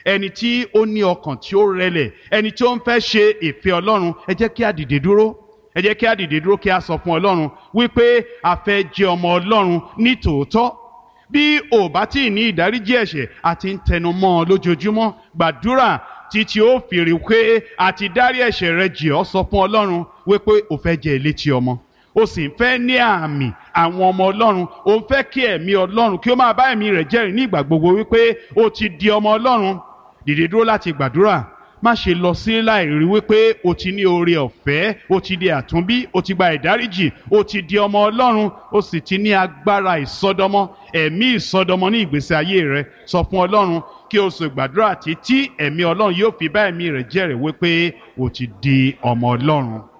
ẹni tí ó ní ọkàn tí ó rẹlẹ̀ ẹni tí ó ń fẹ́ ṣe ìfẹ́ ọlọ́run ẹ jẹ́ kí a dìde dúró ẹ jẹ́ kí a dìde dúró kí a sọ fún ọlọ́run wípé a fẹ́ jẹ́ ọmọ ọlọ́run ní tòótọ́ bí ò bá tí ì ní ìdáríjì ẹ̀ṣẹ̀ àti ń tẹnu mọ́ ọ lójoojúmọ́ gbàdúrà títí ó fi rí pé àti dárí ẹ̀ṣẹ̀ rẹ jì ọ́ sọ fún ọlọ́run wípé o fẹ́ jẹ́ elétí ọmọ o sì ń fẹ́ ní àmì àwọn ọmọ ọlọ́run o ń fẹ́ kí ẹ̀mí ọlọ́run kí ó máa bá ẹ̀mí rẹ̀ jẹ́rìí ní ìgbà gbogbo wípé o ti di ọmọ ọlọ́run dìde dúró láti gbàdúrà má ṣe lọ sí láì rí wípé o ti ní oore ọ̀fẹ́ o ti di àtúnbí o ti gba ìdáríjì o ti di ọmọ ọlọ́run o sì ti ní agbára ìsọdọmọ ẹ̀mí ìsọdọmọ ní ìgbésí ayé rẹ sọ fún ọlọ́run kí o sì gbàdúrà títí ẹ̀mí ọlọ́run yóò fi bá ẹ̀mí rẹ̀ jẹ́rìí wípé o ti di ọmọ ọlọ́run.